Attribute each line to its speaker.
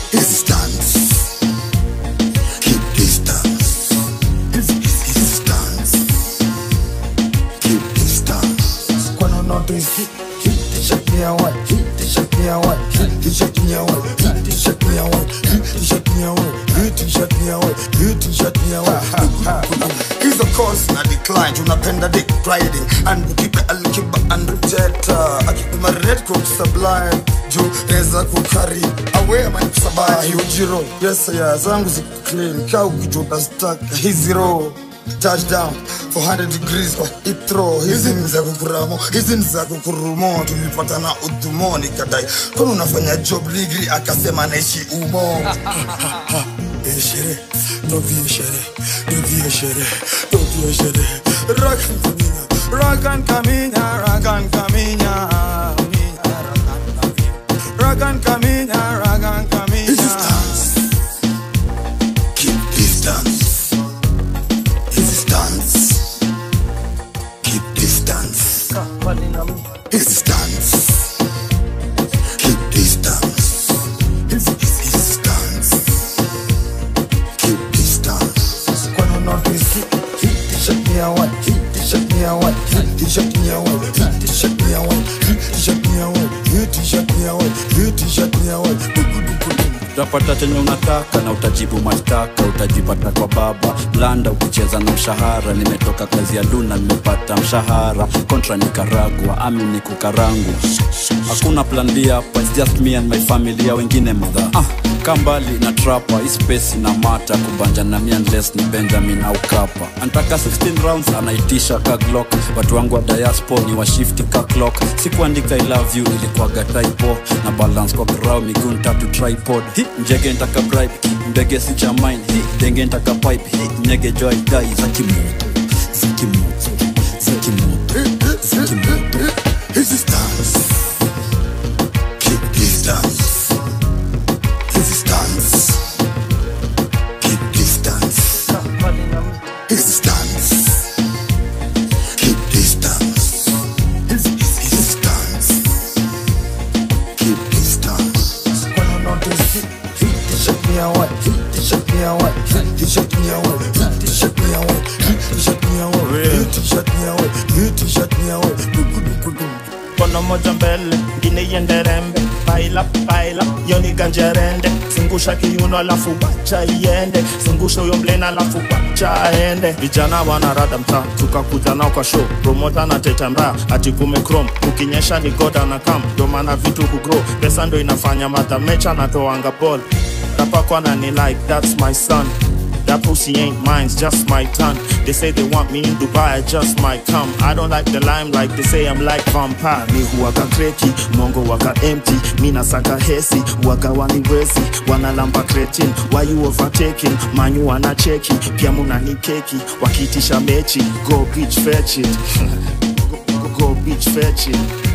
Speaker 1: Easy stance. Keep distance. Easy, easy, easy stance. Keep distance.
Speaker 2: Kwani unaotoisi hit t-shirt ni ya white, hit t-shirt ni ya white, hit t-shirt ni ya white, hit t-shirt ni ya white, hit t-shirt ni ya white, hit t-shirt ni ya white, hit t-shirt ni ya white.
Speaker 1: hizo course na decline tunapenda dick riding and ukipe alkiba and rejecta akipima red coat sublime juu neza kukari awe ama
Speaker 2: Ah,
Speaker 1: nikusabai
Speaker 2: hiyo jiro yes ya zangu ziko clean kaa ukijota stack hizi row touchdown 400 degrees kwa itro
Speaker 1: hizi ni za kukuramo hizi ni za kukurumo tulipatana udhumoni kadai kwani unafanya job ligri akasema naishi umo
Speaker 2: Vie shere, no vie shere, no vie shere, no vie shere. Rakan kaminya, rakan kaminya, rakan kaminya, rakan kaminya, rakan
Speaker 1: Easy
Speaker 2: kaminya.
Speaker 1: stance. Keep distance. Easy stance. Keep distance. Easy stance. Keep distance. Easy, easy, easy stance. Keep distance.
Speaker 2: Kwani unaotoisi hit t-shirt ni ya white, hit t-shirt ni ya white, hit t-shirt ni ya white, hit t-shirt ni ya white, hit t-shirt ni ya white, hit t-shirt ni ya white, hit t-shirt ni ya white. Duku, duku, duku.
Speaker 3: utapata chenye unataka na utajibu mashtaka utajipata kwa baba blanda ukicheza na mshahara nimetoka kazi ya duna nimepata mshahara kontra nikaragwa ami ni kukarangu hakuna plan B hapa it's just me and my family ya wengine madha ah, ka mbali na trapa ispesi na mata kubanja na mi unless ni benjamin au kapa antaka 16 rounds anaitisha ka glock watu wangu wa diaspo ni washifti ka clock sikuandika i love you ilikuwaga typo na balance kwa grau miguu tatu tripod hi njege ntaka bribe hi mbege si cha mine hi denge ntaka pipe hi nyege joy dai za kimoto za kimoto za kimoto za kimoto
Speaker 1: Easy stance. Keep distance. Easy stance. Keep distance. Easy stance. Keep distance. Easy, easy, easy stance. Keep distance.
Speaker 2: Kwani unaotoisi hit t-shirt ni ya white, hit t-shirt ni ya white, hit t-shirt ni ya white, hit t-shirt ni ya white, hit t-shirt ni ya white, hit t-shirt ni ya white, hit t-shirt ni ya white. Duku, duku, duku.
Speaker 4: mkono moja mbele ngine iende rembe paila paila yoni ganjerende zungusha kiuno alafu wacha iende zungusha huyo mlena alafu wacha aende vijana wanarada mtaa tukakuja nao kwa show promota na teta mbaya ati kume chrome ukinyesha ni goda na kam ndo maana vitu hugro pesa ndo inafanya madhamecha natoanga ball rapakwa na ni like that's my son That pussy ain't mine, it's just my tongue. They say they want me in Dubai, I just might come. I don't like the limelight, they say I'm like vampire. Ni huwaka kreki, mongo waka empty. Mina saka hesi, waga waniwezi. Wanalamba cretin, why you overtaking? Manyu wana cheki, pia munani keki. Wakitisha mechi, go bitch fetch it. go, go, go bitch fetch it.